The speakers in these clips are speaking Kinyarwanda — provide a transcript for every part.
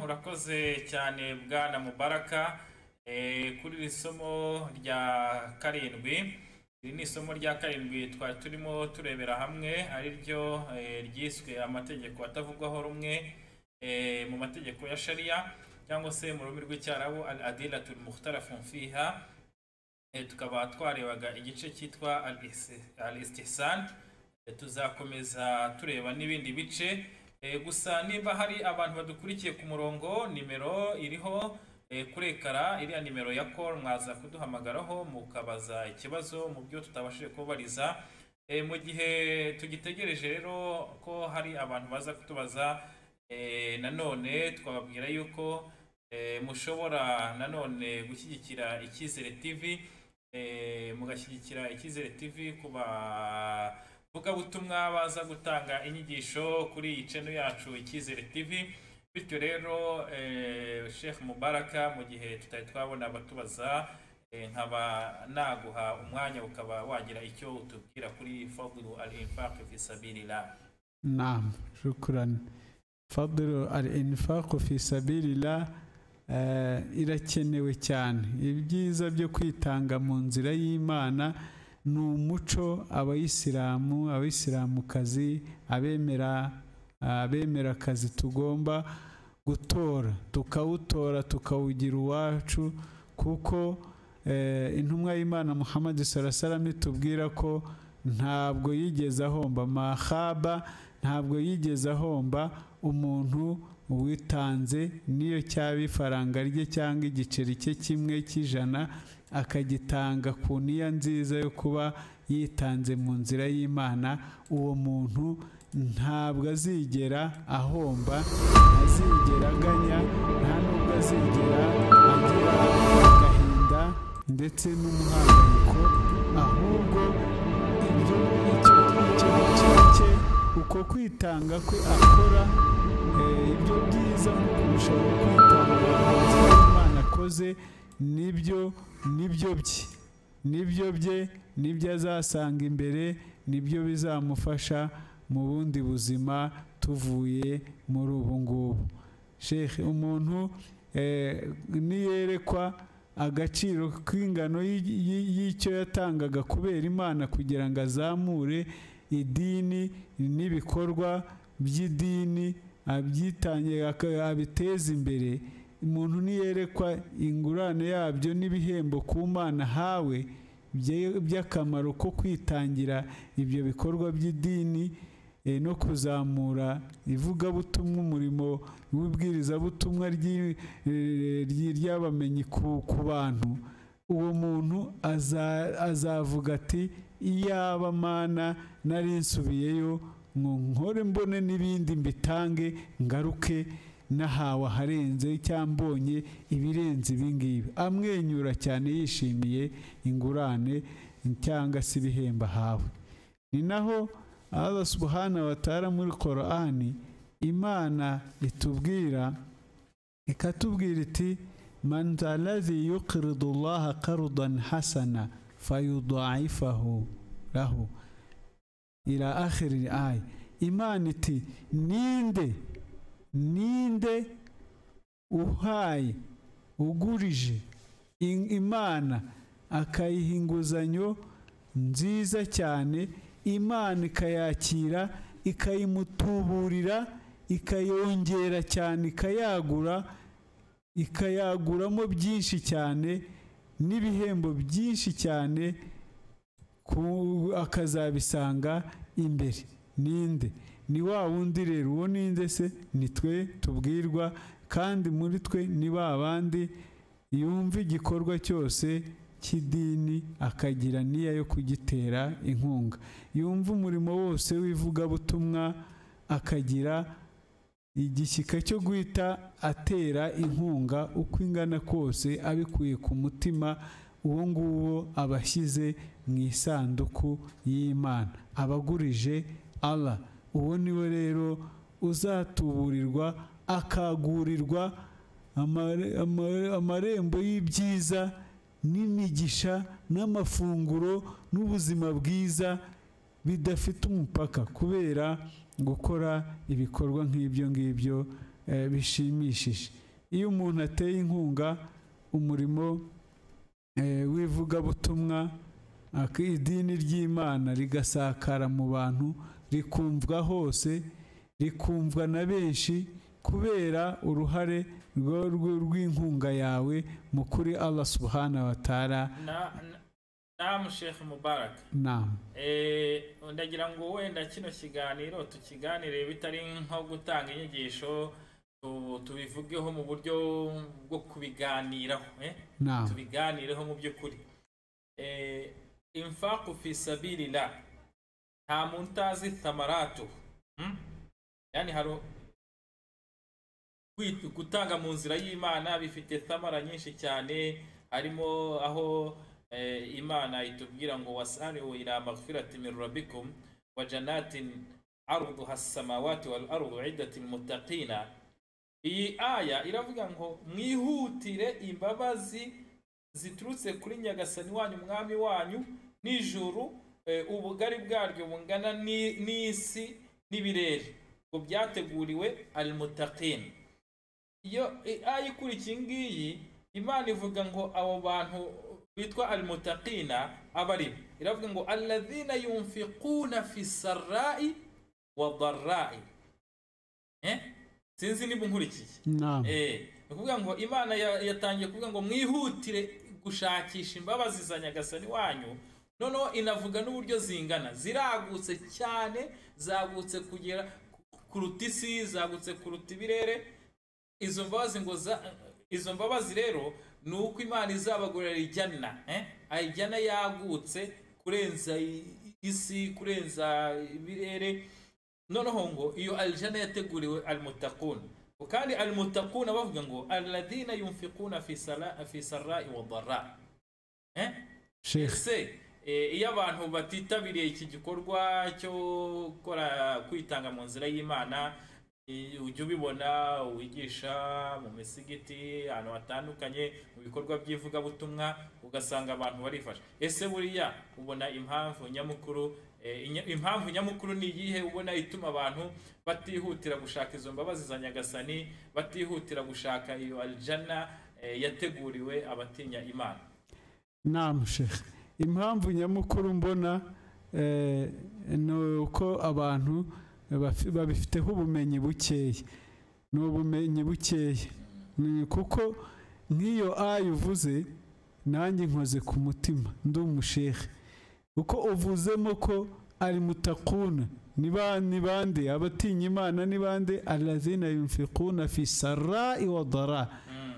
murakoze cyane bwana mubaraka eh, kuri iri somo rya karindwi iri ni isomo rya karindwi twari turimo turebera hamwe ari ryo eh, ryiswe amategeko atavugwaho rumwe eh, mu mategeko ya sharia cyangwa se mu rurimi rw'icyarabu al adilatul mukhtarafun fiha Eh, tukaba twarebaga igice cyitwa al istihsan Eh, tuzakomeza tureba n'ibindi bice Eh, gusa niba hari abantu badukurikiye ku murongo nimero iriho eh, kuri ekara iriya nimero ya call mwaza kuduhamagaraho mukabaza ikibazo mu byo tutabashije kubariza Eh, mu gihe tugitegereje rero ko hari abantu baza kutubaza eh, nanone twababwira yuko eh, mushobora nanone gushyigikira icyizere tv eh, mugashyigikira icyizere tv ku bavugabutumwa baza gutanga inyigisho kuri iyi ceno yacu icyizere tv bityo rero eh, sheikh mubaraka mu gihe tutari twabona abatubaza eh, nkaba naguha umwanya ukaba wagira icyo utubwira kuri fadlu al infaq fi sabilillah نعم شكرا فضل الانفاق في سبيل الله eh, irakenewe cyane ibyiza byo kwitanga mu nzira y'imana ni umuco abayisilamu abayisilamukazi abemera abemerakazi tugomba gutora tukawutora tukawugira uwacu kuko eh, intumwa y'imana muhammad sarasarama itubwira ko ntabwo yigeze ahomba mahaba ntabwo yigeze ahomba umuntu witanze n'iyo cyaba ifaranga rye cyangwa igiceri cye kimwe cy'ijana akagitanga ku niya nziza yo kuba yitanze mu nzira y'imana uwo muntu ntabwo azigera ahomba azigera aganya nta nubwo azigera agira agahinda ndetse n'umuhangayiko ahubwo ibyo icyo icyo giciro cye uko kwitanga kwe akora eh, ibyo byiza mu kurusha uko kwitanga hanze imana akoze nibyo nibyo bye nibyo bye nibyo azasanga imbere nibyo bizamufasha mu bundi buzima tuvuye muri ubu ngubu shehe umuntu eh, niyerekwa agaciro k'ingano y'icyo yatangaga kubera imana kugira ngo azamure idini n'ibikorwa by'idini abyitangiye abiteza imbere umuntu niyerekwa ingurane yabyo n'ibihembo ku mana hawe by'akamaro ko kwitangira ibyo bikorwa by'idini no kuzamura ivugabutumwa umurimo w'ubwirizabutumwa ry'abamenyi ku bantu uwo muntu azavuga ati iyaba mana nari nsubiyeyo nkore mbone n'ibindi mbitange ngaruke n'ahawe aharenze cyangwa mbonye ibirenze ibingibi amwenyura cyane yishimiye ingurane cyangwa se ibihembo ahawe ni naho Allah subhanahu wa ta'ala muri Qur'ani imana itubwira ikatubwira iti man alladhi yuqridu Allah qardan hasana fayudha'ifahu lahu ila akhir ay imana iti ninde ninde uhaye ugurije imana akayiha inguzanyo nziza cyane imana ikayakira ikayimutuburira ikayongera cyane ikayagura ikayaguramo byinshi cyane n'ibihembo byinshi cyane akazabisanga imbere ninde ni wa wundi rero uwo ninde se ni twe tubwirwa kandi muri twe ni ba bandi yumva igikorwa cyose cy'idini akagira n'iya yo kugitera inkunga yumva umurimo wose w'ivugabutumwa akagira igishyika cyo guhita atera inkunga uko ingana kose abikuye ku mutima uwo nguwo abashyize mu isanduku y'imana abagurije Allah uwo niwe rero uzatuburirwa akagurirwa amarembo y'ibyiza n'imigisha n'amafunguro n'ubuzima bwiza bidafite umupaka kubera gukora ibikorwa nk'ibyo ngibyo eh, bishimishije iyo umuntu ateye inkunga umurimo eh, w'ivugabutumwa ak- idini ry'imana rigasakara mu bantu rikumvwa hose rikumvwa na benshi kubera uruhare rwo- rwo- rw'inkunga yawe mu kuri allah subhana wa taala na na- namu sheikh mubaraka nama Eh, ndagira ngo wenda kino kiganiro tukiganire bitari nko gutanga inyigisho tu- tubivugeho mu buryo bwo kubiganiraho eh? nama tubiganireho mu by'ukuri Eh, infaku fi sabilillah nta muntu utazi thamaratu hmm? yani hari kwit- gutanga mu nzira y'imana bifite thamara nyinshi cyane harimo aho eh, imana itubwira ngo wasariu ila maghfirati min rabbikum wa janatin arduha as-samawati wal ardu iddati lilmuttaqina iyi aya iravuga ngo mwihutire imbabazi ziturutse kuri nyagasani wanyu umwami wanyu n'ijuru eh, ubugari bwaryo bungana ni- n'isi n'ibirere ngo byateguriwe almutaqin iyo i- aya ikurikiye iyi ngiyi imana ivuga ngo abo bantu bitwa almutaqina aba ari bo iravuga ngo alladhina yunfiquna fi sarra'i wa dharra'i eh? sinzi niba unkurikiye nama Eh, ni ukuvuga ngo imana ya- yatangiye kuvuga ngo mwihutire gushakisha imbabazi za nyagasani wanyu noneho inavuga n'uburyo zingana ziragutse cyane zagutse kugera ku- kuruta isi zagutse kuruta ibirere izo mbabazi ngo za izo mbabazi rero ni uko imana izabagurira ijyana eh? ayijyana yagutse kurenza i- isi kurenza ibirere noneho ngo iyo aljana yateguriwe almutakun kandi almutakun bavuga ngo alladhina yunfiquna fi sala fi sarai wa dharra eh? sheikh ese eh, iyo abantu batitabiriye iki gikorwa cyo gukora kwitanga mu nzira y'imana eh, ujya ubibona wigisha mu misigiti ahantu hatandukanye mu bikorwa by'ivugabutumwa ugasanga abantu barifasha ese buriya ubona impamvu nyamukuru eh, inya- impamvu nyamukuru ni iyihe ubona ituma abantu batihutira gushaka izo mbabazi za nyagasani batihutira gushaka iyo aljana eh, yateguriwe abatinya imana nama sheikh impamvu nyamukuru mbona eh, ni uko abantu bafi- babifiteho ubumenyi bukeya ni ubumenyi bukeya Ni kuko nk'iyo aya uvuze nanjye nkoze ku mutima ndi umushehe uko uvuzemo ko ari mutakuna ni ba- ni bande abatinya imana ni bande alazina yunfikuna fi sarai wa dara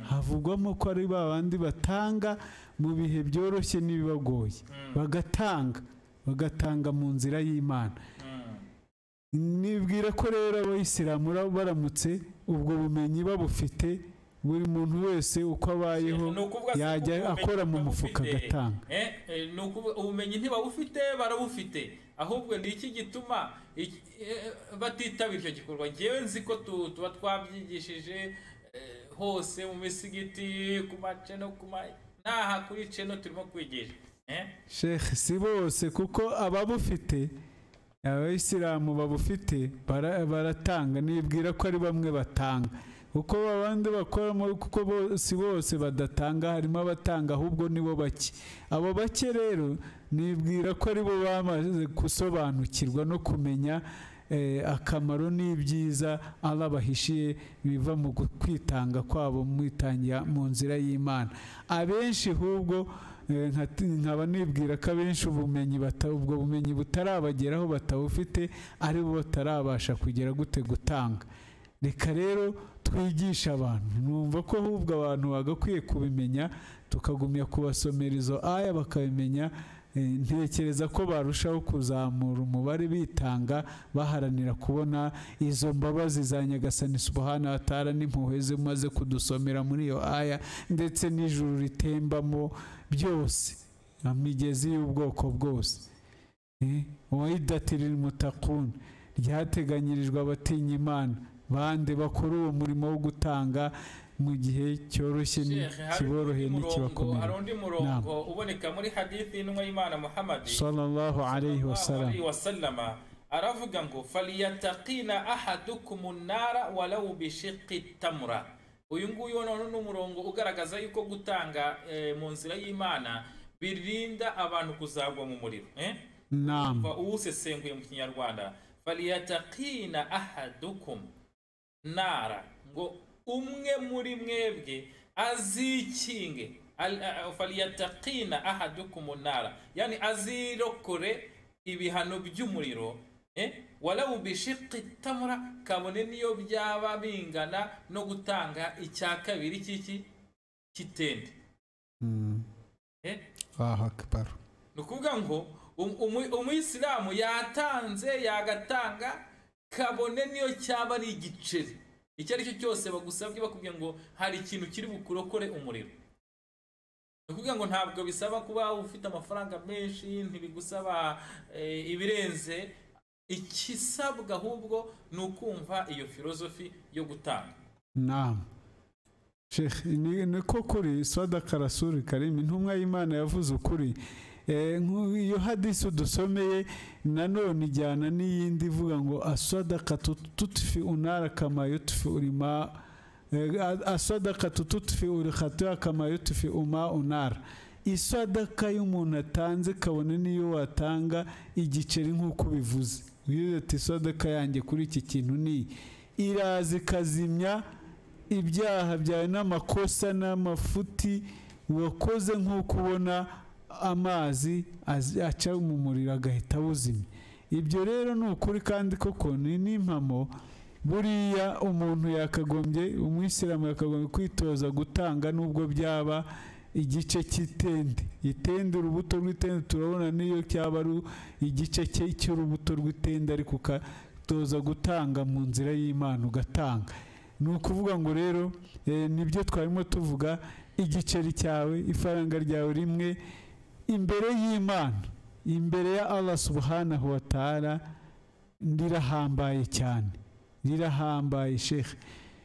havugwamo ko ari ba bandi batanga mu bihe byoroshye n'ibibagoye bagatanga bagatanga mu nzira y'imana Mm. nibwira ko rero abayisilamu ra- baramutse ubwo bumenyi babufite buri muntu wese uko abayeho Ni ukuvuga se yajya ubumenyi akora mu ntibabufite. mufuka agatanga Eh, eh, ni ukuvuga ubumenyi ntibabufite barabufite ahubwo ni iki gituma iki- eh, batitabira icyo gikorwa ngewe nzi ko tu- tuba twabyigishije eh, hose mu misigiti ku maceno ku ma n'aha kuri ceno turimo kwigisha Eh, sheikh si bose kuko ababufite abayisilamu babufite bara- baratanga nibwira ko ari bamwe batanga kuko abandi bakoramo kuko bo- si bose badatanga harimo abatanga ahubwo nibo bake abo bake rero nibwira ko ari bo bamaze gusobanukirwa no kumenya eh, akamaro n'ibyiza Allah bahishiye biva mu gu- kwitanga kwabo mu itangira mu nzira y'imana abenshi ahubwo eh, nka- nkaba nibwira ko abenshi ubumenyi bata- ubwo bumenyi butarabageraho batabufite ari bo batarabasha kugera gute gutanga reka rero twigishe abantu numva ko ahubwo abantu bagakwiye kubimenya tukagumya kubasomera izo aya bakabimenya Eh, ntekereza ko barushaho kuzamura umubare bitanga baharanira kubona izo mbabazi za nyagasani subhana wa taala n'impuhwe ze umaze kudusomera muri iyo aya ndetse n'ijuru ritembamo byose imigezi y'ubwoko bwose wayidatira mutakuni ryateganyirijwe abatinya imana bande bakora uwo murimo wo gutanga mu gihe cyoroshye ni- Sheikh, hari kiboroheye undi murongo- hari n'ikibakomeye undi murongo uboneka muri hadithi y'intumwa y'imana muhammad sallallahu alayhi wa sallam wasallama aravuga ngo faliyatakina ahadukumu nara walawu bishiki tamura uyu nguyu noneho ni umurongo ugaragaza yuko gutanga eh, mu nzira y'imana birinda abantu kuzagwa mu muriro eh? nama Umva uwusesenguye mu kinyarwanda faliyatakina ahadukumu nara ngo umwe muri mwebwe azikinge Al- a- a- faliyatakina ahadukumu nara yani azirokore ibihano by'umuriro eh? walawu bishiki tamura kabone niyo byaba bingana no gutanga icya kabiri cy'iki cy'itende Mm. eh? aha kibaru ni ukuvuga ngo um- umu- umuyisilamu yatanze yagatanga kabone niyo cyaba ari igiceri icyo ari cyo cyose bagusabye bakubwira ngo hari ikintu kiri bukurokore umuriro ni ukuvuga ngo ntabwo bisaba kuba ufite amafaranga menshi ntibigusaba eh, ibirenze ikisabwa ahubwo ni ukumva iyo filozofi yo gutanga nama Sheikh, ni ni ko kuri sadaka rasuri karimi intumwa y'imana yavuze ukuri Eh, nk'u- iyo hadisi dusomeye nanone ijyana n'iyindi ivuga ngo asadaka tutufi unara kama yutufi urima Eh, a- asadaka tutufi urihatuya kama yutufi uma unara isadaka y'umuntu atanze kabone niyo watanga igiceri nk'uko bivuze uyu ati isadaka yanjye kuri iki kintu ni iyi." iraza ikazimya ibyaha byawe n'amakosa n'amafuti wakoze nk'uko ubona amazi az- aca mu muriro agahita awuzimya ibyo rero ni ukuri kandi koko ni n'impamo buriya umuntu yakagombye umwisilamu yakagombye kwitoza gutanga nubwo byaba igice cy'itende itende urubuto rw'itende turabona niyo cyaba ari igice cye cy'urubuto rw'itende ariko ukatoza gutanga mu nzira y'imana ugatanga ni ukuvuga ngo rero eh, nibyo twarimo tuvuga igiceri cyawe ifaranga ryawe rimwe imbere y'imana imbere ya allah subhanahu wa ta'ala rirahambaye cyane rirahambaye sheikh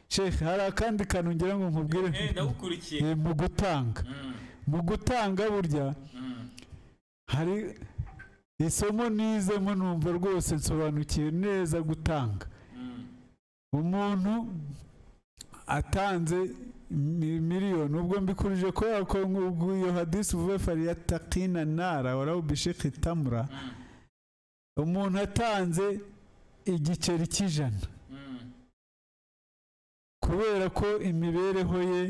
sheikh hari akandi kantu ngira ngo nkubwire Eh, ndagukurikiye eh, mu gutanga Mm, mu gutanga burya mm. hari isomo nizemo numva rwose nsobanukiwe neza gutanga Mm, umuntu atanze mi- miliyoni ubwo mbikubije kubera ko nk'ubwo iyo hadisi uvuye fariya takina nara warawubishika itamura mm, umuntu atanze igiceri cy'ijana mm. kubera ko imibereho ye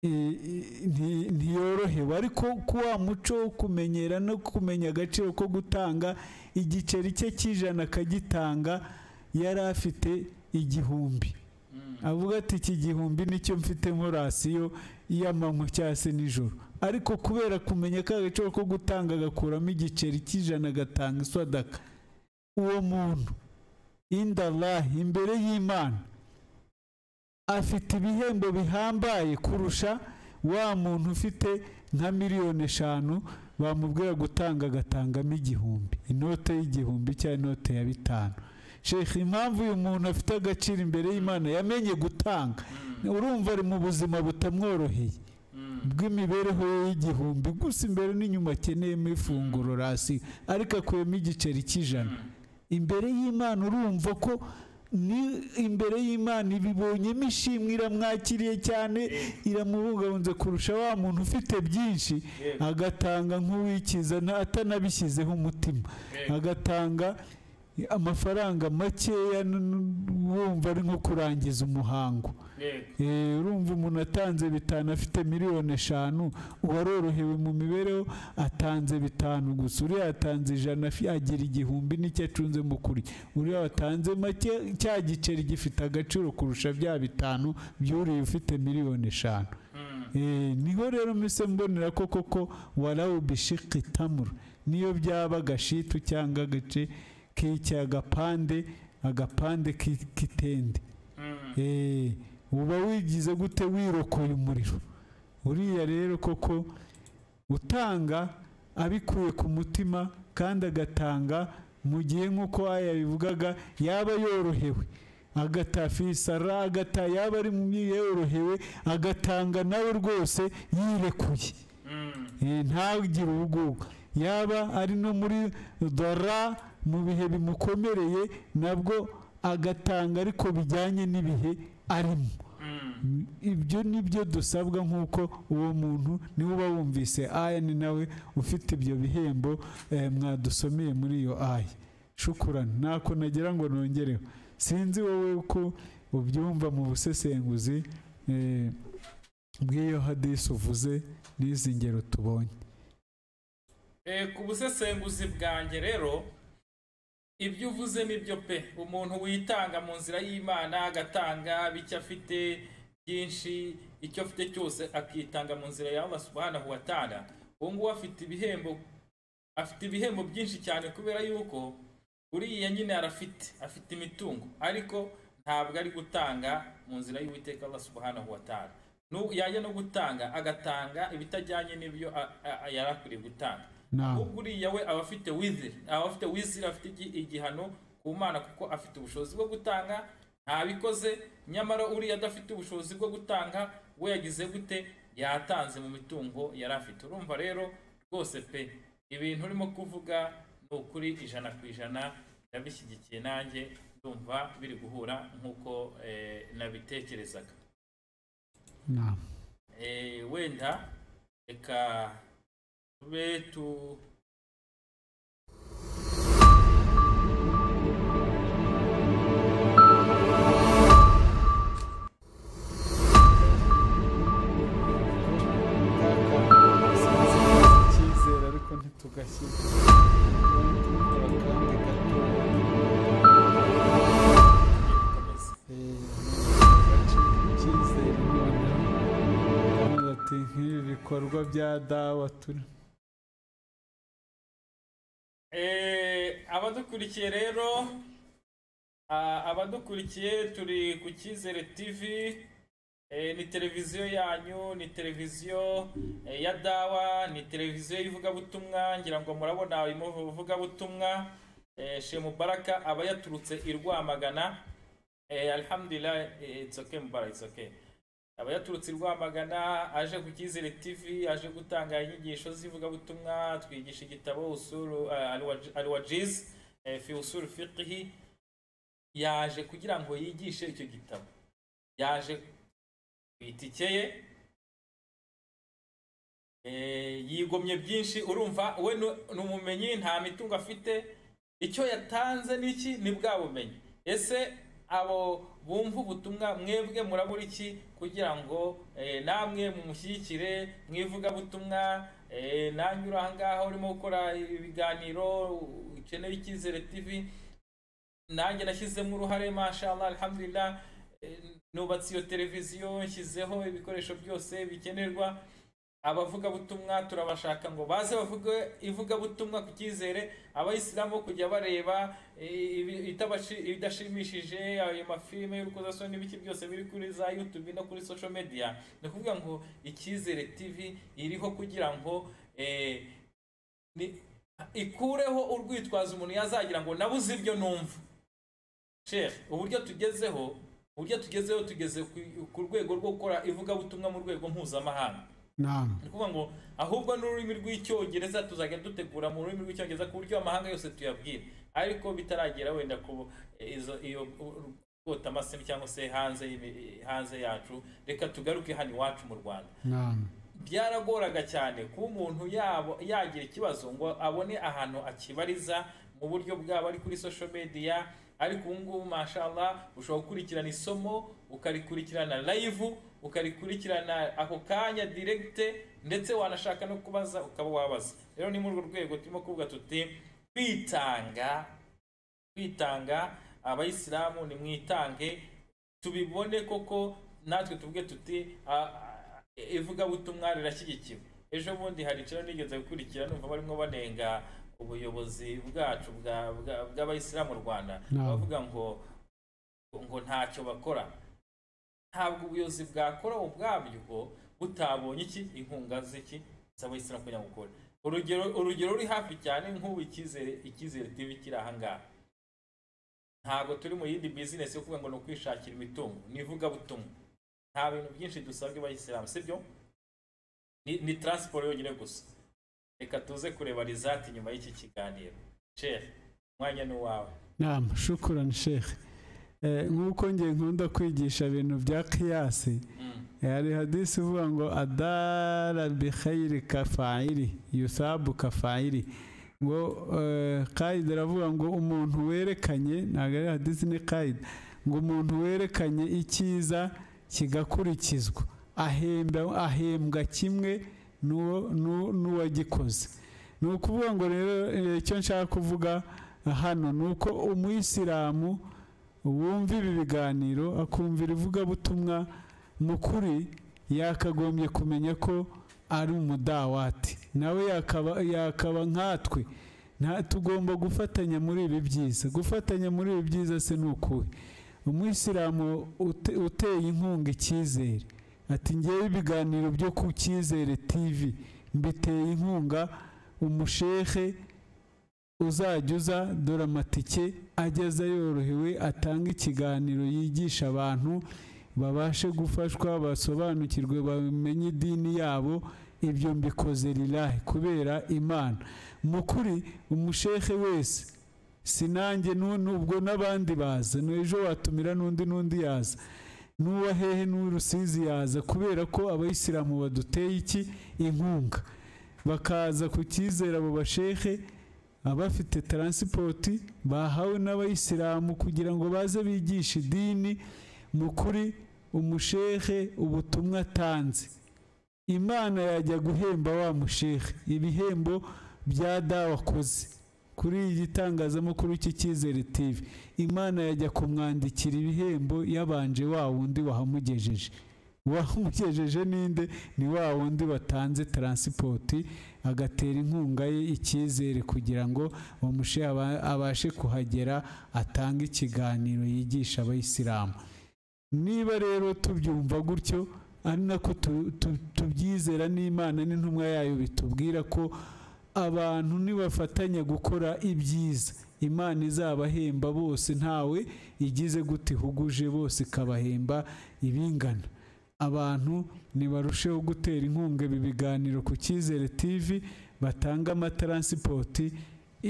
i- i- nti- ntiyorohewe ariko ko wa muco wo kumenyera no kumenya agaciro ko gutanga igiceri cye cy'ijana akagitanga yari afite igihumbi Mm. avuga ati iki gihumbi nicyo mfite nkorasiyo y'amanywa cyangwa se nijoro ariko kubera kumenya ko agaciro ko gutanga agakuramo igiceri cy'ijana agatanga isadaka uwo muntu indalahi imbere y'imana afite ibihembo bihambaye kurusha wa muntu ufite nka miliyoni eshanu bamubwira gutanga agatangamo igihumbi inote y'igihumbi cyangwa inote ya bitanu shekha impamvu uyu muntu afite agaciro imbere y'imana yamenye gutanga urumva ari mu buzima butamworoheye bw'imibereho ye y'igihumbi gusa imbere n'inyuma akeneyemo ifunguro rasi ariko akuyemo igiceri cy'ijana imbere y'imana urumva ko ni imbere y'imana ibibonyemo ishimwe iramwakiriye cyane iramubungabunze kurusha wa muntu ufite byinshi Yego. agatanga nk'uwikiza nta- atanabishyizeho umutima Yego. agatanga amafaranga makeya n- n- wumva ari nko kurangiza umuhango Yego. Eh, urumva umuntu atanze bitanu afite miliyoni eshanu uwarorohewe mu mibereho atanze bitanu gusa uriya atanze ijana afi- agira igihumbi n'icyo acunze mu kuri uriya watanze make cya giceri gifite agaciro kurusha bya bitanu by'uriya ufite miliyoni eshanu Mm. Eh, niho rero mise mbonera ko koko warawu bishiki tamura niyo byaba agashitu cyangwa agace k'icyo agapande agapande k'i- k'itende Mm. Eh, uba wigize gute wirokoye umuriro uriya rero koko utanga abikuye ku mutima kandi agatanga mu gihe nk'uko aya bivugaga yaba yorohewe agata fisara agata yaba ari mu yorohewe agatanga nawe rwose yirekuye Mm. Eh, ntagire ubugugu yaba ari no muri dora mu bihe bimukomereye nabwo agatanga ariko bijyanye n'ibihe arimo ibyo ni byo dusabwa nk'uko uwo muntu niwe uba wumvise aya ni nawe ufite ibyo bihembo eh, mwadusomeye muri iyo aya shukurana ntako nagira ngo nongereho sinzi wowe uko ubyumva mu busesenguzi eh, bw'iyo hadisi uvuze n'izi ngero tubonye Eh, ku busesenguzi bwanjye rero ibyo uvuze nibyo pe umuntu witanga mu nzira y'imana agatanga bityo afite byinshi icyo afite cyose akitanga mu nzira yawe subhanahu wa ta'ala uwo nguwo afite ibihembo afite ibihembo byinshi cyane kubera yuko uriya nyine arafite afite imitungo ariko ntabwo ari gutanga mu nzira y'uwiteka Allah subhanahu wa ta'ala Nu- yajya no gutanga agatanga ibitajyanye n'ibyo a- a- a- yari akwiriye gutanga nawe ahubwo uriya we aba afite wiziri aba afite wiziri afite igi- igihano ku mana kuko afite ubushobozi bwo gutanga ntabikoze nyamara uriya adafite ubushobozi bwo gutanga we yagize gute yatanze mu mitungo yari afite urumva rero rwose pe ibintu urimo kuvuga ni ukuri ijana ku ijana ndabishyigikiye nanjye ndumva biri guhura nk'uko eh, nabitekerezaga nawe Eh, wenda reka tube tu icyizere ariko ntitugashyire dukomeze icyizere noneho ati nk'ibi bikorwa bya dawa turi Eh, abadukurikiye rero a- abadukurikiye turi ku cyizere tv eh, ni televiziyo yanyu ni televiziyo eh, ya dawa ni televiziyo y'ivugabutumwa ngira ngo murabona ivugabutumwa eh, she mubaraka aba yaturutse i rwamagana eh, alhamdulillah eh, it's okay mubarak it's okay aba yaturutse i Rwamagana aje ku cyizere TV aje gutanga inyigisho z'ivugabutumwa twigisha igitabo usuru alwajiz fi usuru fiqhi yaje kugira ngo yigishe icyo gitabo yaje ku itike ye Eh, yigomye byinshi urumva we nu- ni umumenyi nta mitungo afite icyo yatanze n'iki ni bwa bumenyi ese abo bumva ubutumwa mwebwe murabura iki kugira ngo eh, namwe mumushyigikire mwivugabutumwa eh, nange uri aha ngaha urimo gukora ibiganiro ukeneye icyizere tv nanjye nashyizemo uruhare mashallah alhamdulillah Eh, nubatse iyo televiziyo nshyizeho ibikoresho byose bikenerwa abavugabutumwa turabashaka ngo baze bavuge ivugabutumwa ku cyizere abayisilamu bo kujya bareba eh, ibi- itabashi- ibidashimishije ayo mafilime y'urukozasoni n'ibiki byose biri kuri za youtube no kuri social media ni ukuvuga ngo icyizere tv iriho kugira ngo eh, ni- ikureho urwitwazo umuntu yazagira ngo nabuze ibyo numva shehe uburyo tugezeho uburyo tugezeho tugeze ku- ku rwego rwo gukora ivugabutumwa mu rwego mpuzamahanga nawe ni ukuvuga ngo ahubwo n'ururimi rw'icyongereza tuzajya dutegura mu rurimi rw'icyongereza ku buryo amahanga yose tuyabwira ariko bitaragera wenda ku izo iyo kotamasemu cyangwa se hanze y'imi- hanze yacu reka tugaruke hano iwacu mu rwanda nawe byaragoraga cyane kuba umuntu yabo yagira ikibazo ngo abone ahantu akibariza mu buryo bwaba ari kuri social media ariko ubu ngubu mashallah ushobora gukurikirana isomo ukarikurikirana live ukarikurikirana ako kanya direct ndetse wanashaka no kubaza ukaba wabaza rero ni muri urwo rwego turimo kuvuga tuti kwitanga kwitanga abayisilamu nimwitange tubibone koko natwe tuvuge tuti a- a- ivugabutumwa rirashyigikiwe ejo bundi hari ikibazo nigeze gukurikira numva barimo banenga ubuyobozi bwacu bwa- bwa- bw'abayisilamu mu rwanda No. bavuga ngo ngo ntacyo bakora ntabwo ubuyobozi bwakora ubwabyo butabonye iki inkunga z'iki z'abayisilamu kugira ngo ukore urugero urugero ruri hafi cyane nk'ubu icyizere icyizere tv kiri aha ngaha ntabwo turi mu yindi bizinesi yo kuvuga ngo ni ukwishakira imitungo ni ivugabutumwa nta bintu byinshi dusabwa abayisilamu sibyo ni, ni transport yonyine gusa reka tuze kureba rizati nyuma y'iki kiganiro chere umwanya ni uwawe nama shukurani shehe nk'uko ngiye nkunda kwigisha ibintu bya kiyasi hari hadisi ivuga ngo adara bihayiri kafayiri yusabu kafayiri ngo eh, kaida aravuga ngo umuntu werekanye ntabwo ari hadisi ni kaida ngo umuntu werekanye icyiza kigakurikizwa ahembwa ahembwa kimwe n'uwo n'u- n'uwagikoze ni ukuvuga ngo rero eh, icyo nshaka kuvuga hano ni uko umuyisilamu wumva ibi biganiro akumvira ivugabutumwa mu kuri yakagombye kumenya ko ari umudawati nawe yakaba yakaba nkatwe nta tugomba gufatanya muri ibi byiza gufatanya muri ibi byiza se ni ukuhe umuyisilamu ute- uteye inkunga icyizere ati ngewe ibiganiro byo ku cyizere tv mbiteye inkunga umushehe uzajya uza dore amatike ageze yorohewe atanga ikiganiro yigisha abantu babashe gufashwa basobanukirwe bamenye idini yabo ibyo mbikoze rirahe kubera imana mu kuri umushehe wese sinanjye nubwo n'abandi baza n'ejo watumira n'undi n'undi yaza n'uwa hehe n'urusizi yaza kubera ko abayisilamu baduteye iki inkunga bakaza ku cyizere abo bashehe abafite taransipoti bahawe n'abayisilamu kugira ngo baze bigishe idini mu kuri umushehe ubutumwa atanze imana yajya guhemba wa mushehe ibihembo bya dawa akoze kuri iyi gitangazamakuru cy'icyizere tv imana yajya kumwandikira ibihembo yabanje wa wundi wahamugejeje wamugejeje ninde ni wa wundi watanze taransipoti agatera inkunga ye icyizere kugira ngo uwo mushehe aba- abashe kuhagera atange ikiganiro yigisha abayisilamu niba rero tubyumva gutyo ari nako tu- tu- tubyizera n'imana n'intumwa yayo bitubwira ko abantu nibafatanya gukora ibyiza imana izabahemba bose ntawe igize gute ihuguje bose ikabahemba ibingana abantu nibarusheho gutera inkunga ibi biganiro ku cyizere tv batanga amataransipoti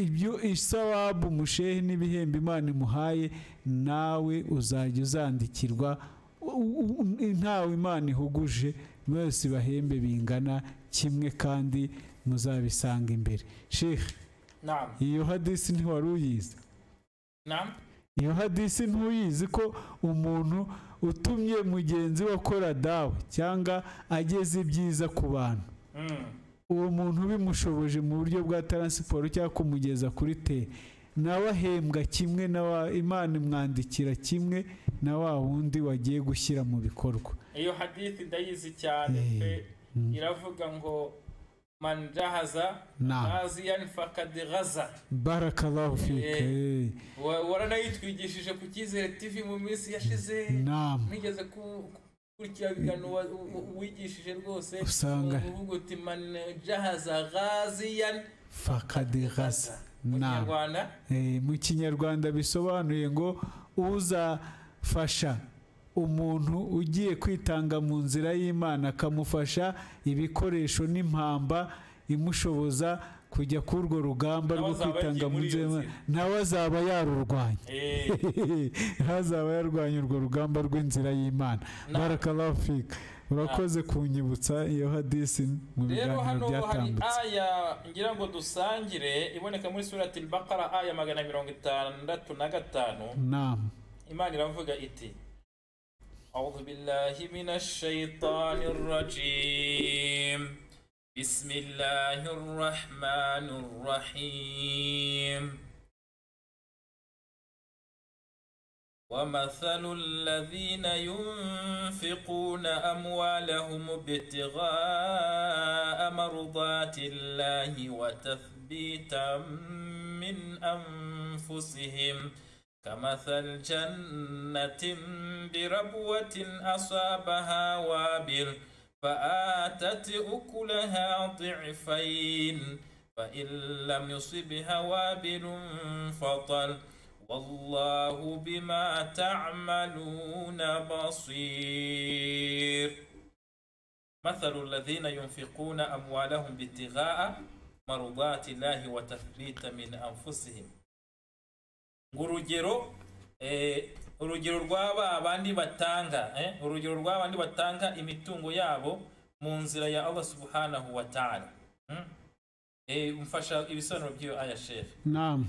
ibyo isawabu mushehe n'ibihembo imana imuhaye nawe uzajya uzandikirwa u- u- ntawe imana ihuguje bose bahembe bingana kimwe kandi muzabisanga imbere shehe nama iyo hadisi ntiwari uyizi nama iyo hadisi ntuyizi ko umuntu utumye mugenzi we akora dawe cyangwa ageza ibyiza ku bantu uwo muntu bimushoboje mu buryo bwa taransiporo cyangwa kumugeza kuri te nawe ahembwa kimwe na wa imana imwandikira kimwe na wa wundi wagiye gushyira mu bikorwa iyo hadithi ndayizi cyane Eh, pe mm. iravuga ngo man jahaza Naam. ghaziyan faqad ghaza barakallahu fike eh, Wa- waranayitwigishije ku cyizere tv mu minsi yashize naam nigeze ku- gukurikira ibiganiro wa- u- wigishije rwose Usanga- uvuga uti man jahaza ghaziyan fakadi ghaza mu naam kinyarwanda Eh, mu kinyarwanda bisobanuye ngo uzafasha umuntu ugiye kwitanga mu nzira y'imana akamufasha ibikoresho n'impamba imushoboza kujya kuri urwo rugamba Nawe rwo azaba kwitanga yagiye mu muri iyo nzira y'Imana. nawe azaba yarurwanya Eh, ntazaba yarwanya urwo rugamba rw'inzira y'imana Na- barakallahu fika urakoze kunyibutsa iyo hadisi mu rero biganiro hano hari byatambutse aya ngira ngo dusangire iboneka muri surati bakara aya magana mirongo itandatu na gatanu nama imana iravuga iti أعوذ بالله من الشيطان الرجيم بسم الله الرحمن الرحيم ومثل الذين ينفقون أموالهم ابتغاء مرضات الله وتثبيتا من أنفسهم كمثل جنة بربوة أصابها وابل فآتت أكلها ضعفين فإن لم يصبها وابل فطل والله بما تعملون بصير مثل الذين ينفقون أموالهم ابتغاء مرضات الله وتثبيت من أنفسهم ngo urugero eh, urugero rwa ba bandi batanga eh, urugero rwa bandi batanga imitungo yabo mu nzira ya Allah subhanahu wa ta'ala hmm? eh, mfasha ibisobanuro by'iyo aya shefu namu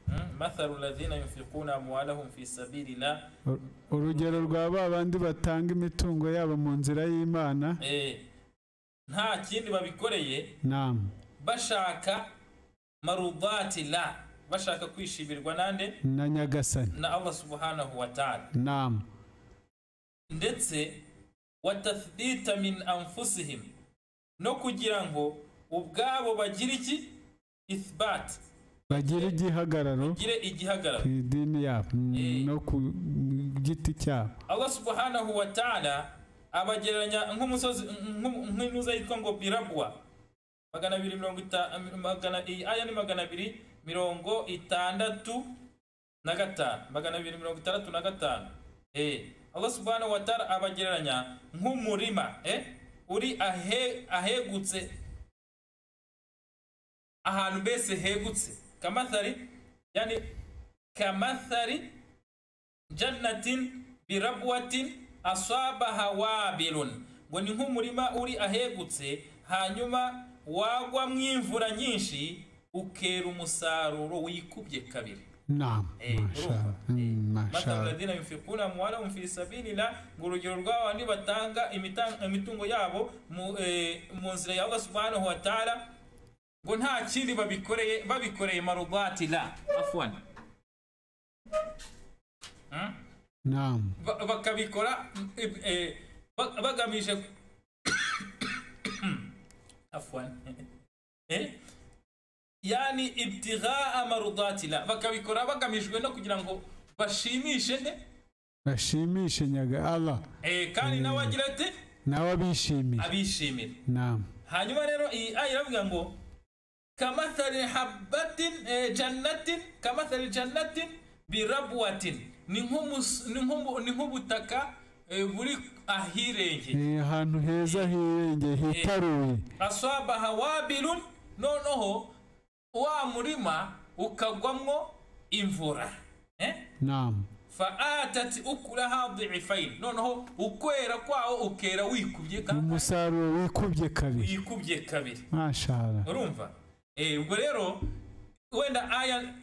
hmm? mathalu ladhina yunfikuna amwalahum fi sabilillah Ur- urugero rwa ba bandi batanga imitungo yabo mu nzira y'imana eh, nta kindi babikoreye namu bashaka marudati la bashaka kwishimirwa nande na nyagasani na Allah subhanahu wa ta'ala namu ndetse watathdita min anfusihim no kugira ngo ubwabo bagire iki ithbat bagira igihagararo gire igihagararo ku idini yabo mm, Eh. no ku giti cyabo Allah subhanahu wa ta'ala abagereranya nk'umusozi nk'um- nk'intuza yitwa ngo birabwa magana abiri mirongo ita- magana iyi aya ni magana abiri mirongo itandatu na gatanu magana abiri mirongo itandatu na gatanu eh Allah subhanahu wa ta'ala abagereranya nk'umurima eh uri ahe, ahegutse ahantu mbese hegutse kamathari yani kamathari jannatin birabwatin asabaha wabilun ngo ni nk'umurima uri ahegutse hanyuma wagwa mu imvura nyinshi ukera umusaruro wikubye kabiri namu Eh, mashallah urumva? Mm, Eh, mathalu mashallah alladhina yunfikuna amwalahum fi sabilillah ngo urugero rw'abandi batanga imita- imitungo yabo mu eh, mu nzira ya Allah subhanahu wa ta'ala ngo nta kindi babikoreye babikoreye marubati la afwan Hmm? namu ba- bakabikora eh, eh, ba- bagamije afwan eh yani ibtigha marudatila bakabikora bagamijwe no kugira ngo bashimishe nde bashimishe nyaga allah eh, kandi nawe agira ati nawe abishimire abishimire namu hanyuma rero iyi aya iravuga ngo kamathali habatin eh, jannatin kamathali jannatin birabwatin ni nk'umus- ni nk'ubu- ni nk'ubutaka eh, buri ahirengeye Eh, ahantu heza hirengeye hitaruye aswabaha wabilun noneho wa murima ukagwamwo imvura eh? namu faatat ukulaha diifain noneho ukwera kwawo ukera wikubye ka- umusaruro wikubye kabiri wikubye kabiri mashallah urumva Eh, ubwo rero wenda aya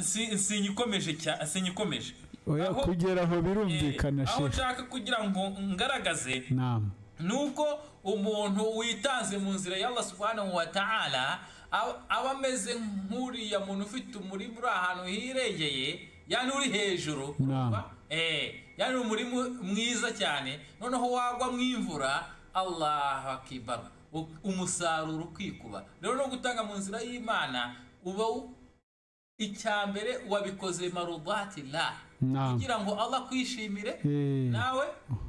si- sinyikomeje cya- sinyikomeje oya Aho- kugera aho Eh, birumvikana aho shefu nshaka kugira ngo ngaragaze namu nuko umuntu witanze mu nzira ya Allah subhanahu wa ta'ala ab- aba ameze nk'uriya muntu ufite umurima uri ahantu hirengeye yani uri hejuru Naam. urumva? eh yani umurima mwiza cyane noneho wagwa mu imvura Allahu akbar u- umusaruro ukikuba rero no gutanga mu nzira y'Imana uba u- icyambere wabikoze marudatillah Naam. kugira ngo Allah kwishimire Eh, nawe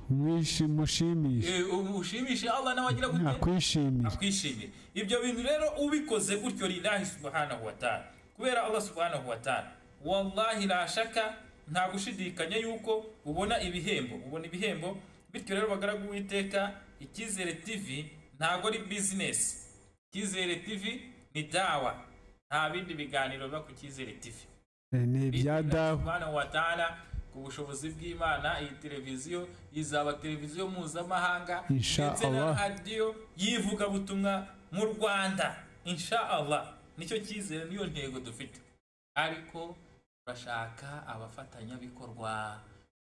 mwishi mushimishe Eh, ubu ushimishe allah nawe agira gute nakwishimire akwishimire ibyo bintu rero ubikoze gutyo lillahi subhanahu wa ta'ala kubera allah subhanahu wa ta'ala wallahi la shaka nta gushidikanya yuko ubona ibihembo ubona ibihembo bityo rero bagaragu uwiteka icyizere tv ntago ari bizinesi icyizere tv ni dawa nta bindi biganiro biba ku cyizere tv Eh, ni ibya dawe Subhana wa ta'ala ku bushobozi bw'Imana iyi televiziyo izaba televiziyo mpuzamahanga Insha ndetse na Allah. radiyo y'ivugabutumwa mu Rwanda insha Allah nicyo cyizere niyo ntego dufite ariko turashaka abafatanyabikorwa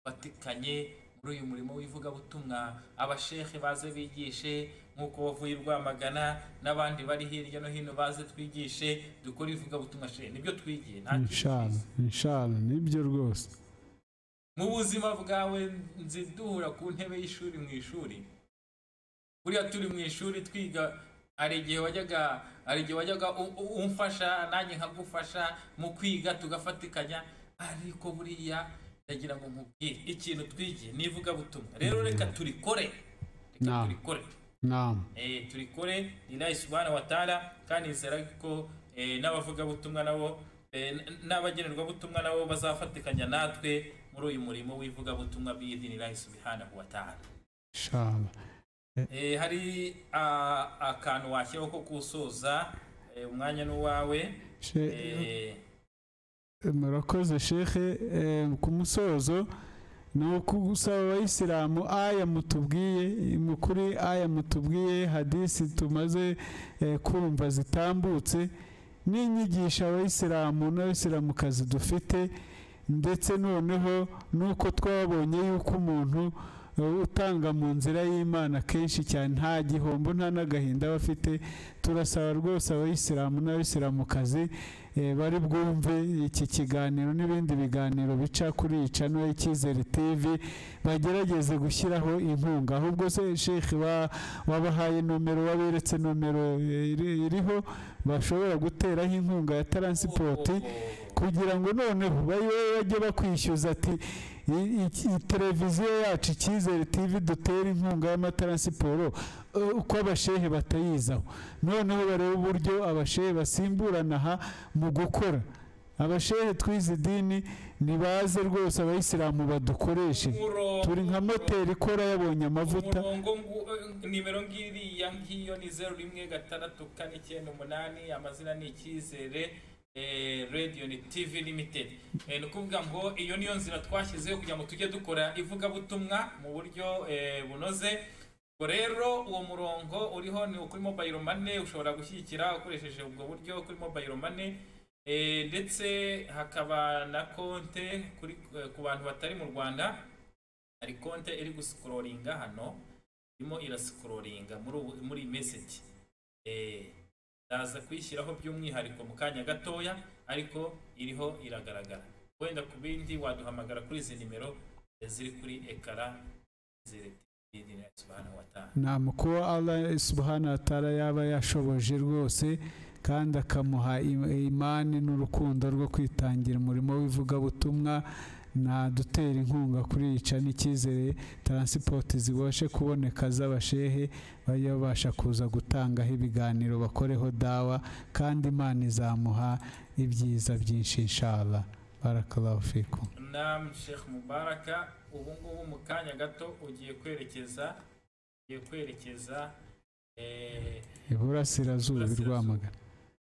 batikanye muri uyu murimo w'ivugabutumwa abashehe baze bigishe nk'uko bavuye i Rwamagana n'abandi bari hirya no hino baze twigishe dukore ivugabutumwa shehe nibyo twigiye nta kindi twize. inshallah inshallah nibyo rwose mu buzima bwawe nzi duhura ku ntebe y'ishuri mu ishuri buriya turi mu ishuri twiga hari igihe wajyaga hari igihe wajyaga u- u- umfasha nanjye nkagufasha mu kwiga tugafatikanya ariko buriya ndagira ngo nkubwire ikintu twigiye n'ivugabutumwa rero reka turikore reka Naam. turikore namu eh, turikore lillahi subhanahu wa ta'ala kandi nizera ko eh, n'abavugabutumwa nabo eh, n- n'abagenerwabutumwa nabo bazafatikanya natwe muri uyu murimo w'ivugabutumwa biidhinillahi subhanahu wa ta'ala inshallah eh, hari ah, akantu washyiraho ko gusoza eh, umwanya n'uwawe She- eh, murakoze shehe eh, ku musozo ni ukusaba abayisilamu aya mutubwiye mukuri aya mutubwiye hadisi tumaze eh, kumva zitambutse n'inyigisho abayisilamu n'abayisilamukazi dufite ndetse noneho nuko twabonye yuko umuntu utanga mu nzira y'imana kenshi cyane nta gihombo nta n'agahinda aba afite turasaba rwose abayisilamu n'abayisilamukazi eh, bari bwumve iki kiganiro n'ibindi biganiro bica kuri icano icyizere tv bagerageze gushyiraho inkunga ahubwo se shekhi wa- wabahaye nomero waberetse nomero eh, iri- iriho bashobora guteraho inkunga ya taransipoti kugira ngo noneho babe bajye bakwishyuza ati "I- iki- iyi televiziyo yacu icyizere tv dutera inkunga y'amataransiporo eh, uko abashehe batayizaho noneho barebe uburyo abashehe basimburana aha mu gukora abashehe twize idini nibaze rwose abayisilamu badukoreshe turi nka moteri ikora yabonye amavuta umurongo ngu- eh, nimero ngiriya ngiyo ni zeru rimwe gatandatu kane icyenda umunani amazina ni icyizere eh, radio ni tv limited Eh, ni ukuvuga ngo iyo niyo nzira twashyizeho kugira ngo tujye dukora ivugabutumwa mu buryo eh, bunoze ubwo rero uwo murongo uriho ni kuri mobile money ushobora gushyigikira ukoresheje ubwo buryo kuri mobile money Eh, ndetse hakaba na konte kuri eh, ku bantu batari mu rwanda hari konte iri gusikororinga hano irimo irasikororinga muri ubu muri iyi meseji ndaza kuyishyiraho by'umwihariko mu kanya gatoya ariko iriho iragaragara wenda ku bindi waduhamagara kuri izi nimero eh, ziri kuri ekara ziri subhanahu wa ta'ala nta mukuba Allah subhanahu wa ta'ala yaba yashoboje rwose kandi akamuha im- imani n'urukundo rwo kwitangira umurimo w'ivugabutumwa dutera inkunga kuri yica n'icyizere taransipoti zibashe kuboneka z'abashehe bajye babasha kuza gutangaho ibiganiro bakoreho dawa kandi imana izamuha ibyiza byinshi inshallah barakallahu fikum nam sheikh mubaraka ubu ngubu mu kanya gato ugiye kwerekeza ugiye kwerekeza eh, iburasirazuba i Rwamagana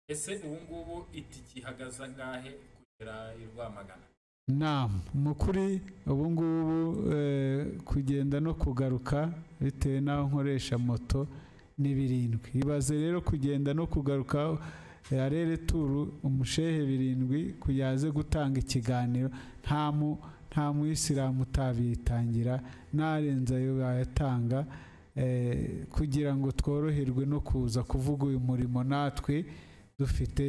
ese ubu ngubu itiki ihagaze angahe kugera i rwamagana nama mu kuri ubu ngubu eh, kugenda no kugaruka bitewe n'aho nkoresha moto ni birindwi ibaze rero kugenda no kugaruka eh, arere turu umushehe birindwi kuyaze gutanga ikiganiro nta mu nta muyisilamu utabitangira n'arenza ayo bayatanga eh, kugira ngo tworoherwe no kuza kuvuga uyu murimo natwe dufite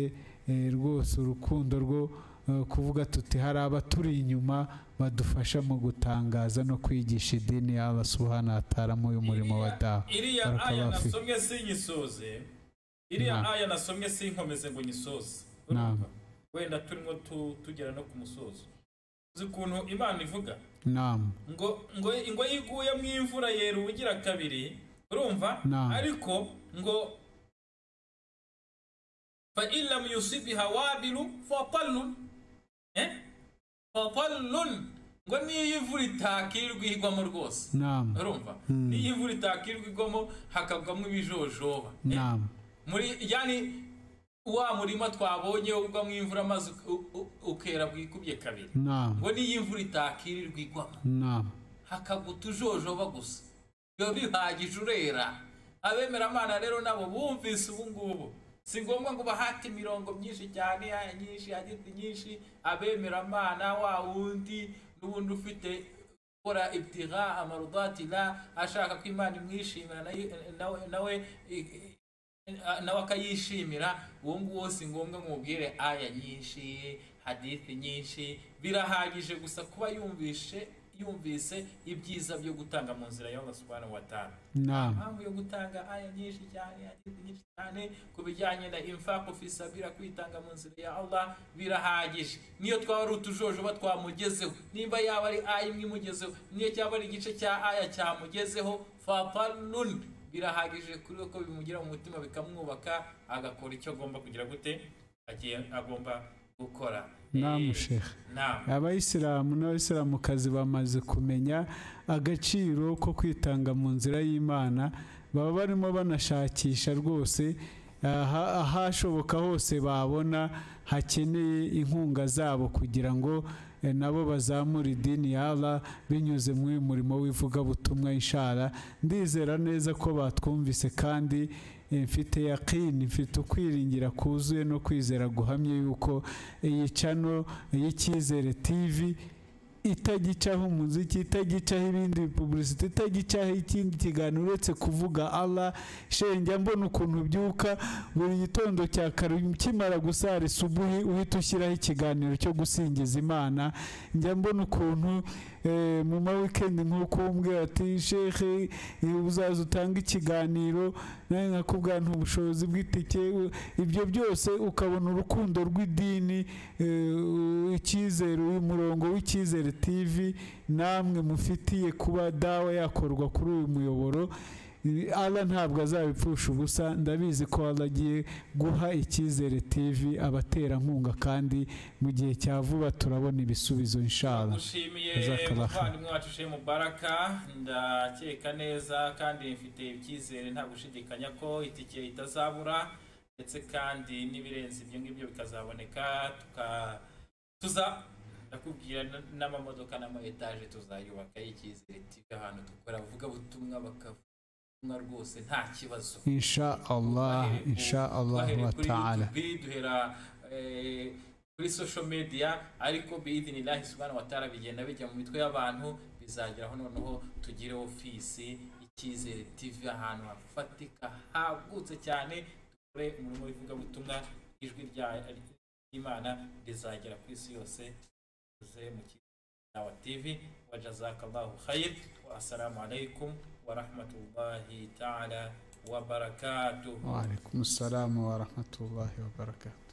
eh, rwose urukundo rwo eh, kuvuga tuti hari abaturi inyuma badufasha mu gutangaza no kwigisha idini y'Allah subhanahu wa ta'ala muri uyu murimo wa dawa iriya Barakallahu aya fik. nasomye sinyisoze iriya Naam. aya nasomye sinkomeze ngo nyisoze Naam. Urumva? wenda turimo tu- tugera no ku musozo uzi ukuntu imana ivuga nama ngo ngo ngo yiguye mu imvura yera ubugira kabiri urumva Naam. ariko ngo fa illam yusibiha wabilu fa tallun eh fa tallun ngo niyo imvura itakirwa igwamo rwose nama urumva niyo imvura itakirwa igwamo hakagwamo ibijojoba eh? nama muri yani wa murima twabonye ugwamo imvura amazi u- u- ukera bwikubye kabiri nama ngo niyo imvura itakirirwa igwamo nama hakaguta utujojoba gusa biba bihagije urera abemeramana rero nabo bumvise ubu ngubu si ngombwa ngo bahate imirongo myinshi cyane ya nyinshi ya giti nyinshi abemeramana wa wundi n'ubundi ufite gukora ibtira amarudatira ashaka ko imana imwishimira nayo- nawe nawe i- i- nawe akayishimira uwo nguwo si ngombwa ngo umubwire aya nyinshi hadithi nyinshi birahagije gusa kuba yumvishe yumvise ibyiza byo gutanga mu nzira y'Allah subhanahu wa ta'ala nama impamvu yo gutanga aya nyinshi cyane hadithi nyinshi cyane ku bijyanye na infaku fisabira kwitanga mu nzira ya Allah birahagije niyo twaba ari utujojoba twamugezeho nimba yaba ari aya imwe imugezeho niyo cyaba ari igice cya aya cyamugezeho fapanun birahagije kuri we ko bimugira mu mutima bikamwubaka agakora icyo agomba kugira gute agiye agomba gukora nama Eh, shehe naam. abayisilamu n'abayisilamukazi bamaze kumenya agaciro ko kwitanga mu nzira y'imana baba barimo banashakisha rwose aha- ahashoboka hose babona hakeneye inkunga zabo kugira ngo eh, nabo bazamure idini ya Allah binyuze muri uyu murimo w'ivugabutumwa inshara ndizera neza ko batwumvise kandi eh, mfite yakini mfite ukwiringira kuzuye no kwizera guhamye yuko iyi cano y'icyizere tv itagicaho umuziki itagicaho ibindi bipubulisiti itagicaho ikindi kiganiro uretse kuvuga Allah shenge mbona ukuntu ubyuka buri gitondo cya kare ukimara gusara isubuhi uhita ushyiraho ikiganiro cyo gusingiza imana njya mbona ukuntu eh, mu ma weekend nk'uko umbwira ati shehe eh, uzaza utange ikiganiro nawe nkakubwira nta ubushobozi bw'itike u- ibyo byose ukabona urukundo rw'idini eh, icyizere uyu murongo w'icyizere tv namwe mufitiye kuba dawa yakorwa kuri uyu muyoboro Allah ntabwo azabipfusha ubusa ndabizi ko Allah agiye guha icyizere tv abaterankunga kandi mu gihe cya vuba turabona ibisubizo inshallah gushimiye Jazakallah khair. umuvandimwe wacu Shehe Mubaraka ndakeka neza kandi mfite ibyizere nta gushidikanya ko itike itazabura ndetse kandi n'ibirenze ibyo ngibyo bikazaboneka tuka tuza ndakubwira n- n'amamodoka n'ama etaje tuzayubaka y'icyizere TV ahantu dukora avuga butumwa bakavuga ubutumwa rwose nta kibazo inshallah inshallah bahereye wa kuri ta'ala YouTube, duhera eh, kuri social media ariko biidinilahi subhanahu wa ta'ala bigenda bijya mu mitwe y'abantu bizageraho noneho tugire ofisi icyizere tv ahantu hafatika hagutse cyane dukore umurimo w'ivugabutumwa ijwi rya ry'imana rizagera ku isi yose tuze mu kiganiro wa tv wa jazakallahu khayr wa assalamu alaikum wa rahmatullahi ta'ala wa barakatuh wa alaikum assalam wa rahmatullahi wa barakatuh